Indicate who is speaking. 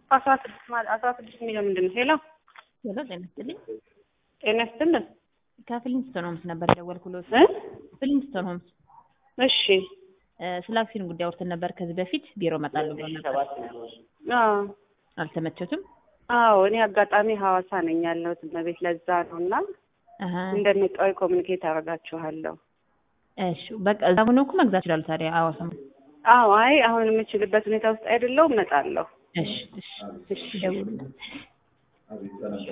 Speaker 1: አስራ ስድስት ማለት አስራ ስድስት የሚለው ምንድን ነው? ሄሎ
Speaker 2: ሄሎ ጤና ይስጥልኝ።
Speaker 1: ጤና ይስጥልን
Speaker 2: ከፍሊንስቶን ሆምስ ነበር የደወልኩሎት።
Speaker 1: እ
Speaker 2: ፍሊንስቶን ሆምስ
Speaker 1: እሺ
Speaker 2: እ ስለ አክሲዮን ጉዳይ አውርተን ነበር ከዚህ በፊት ቢሮ እመጣለሁ ብሎ ነበር።
Speaker 1: አዎ
Speaker 2: አልተመቸቱም?
Speaker 1: አዎ እኔ አጋጣሚ ሐዋሳ ነኝ ያለሁት እመቤት ለዛ ነው እና
Speaker 2: አሀ
Speaker 1: እንደመጣሁ ኮሚኒኬት አደርጋችኋለሁ።
Speaker 2: እሺ በቃ እዛ ሆነው እኮ መግዛት ይችላሉ። ታዲያ ሐዋሳ
Speaker 1: አዎ አይ አሁን የምችልበት ሁኔታ ውስጥ አይደለሁም እመጣለሁ።
Speaker 2: እሺ እሺ እሺ ደውሉልን።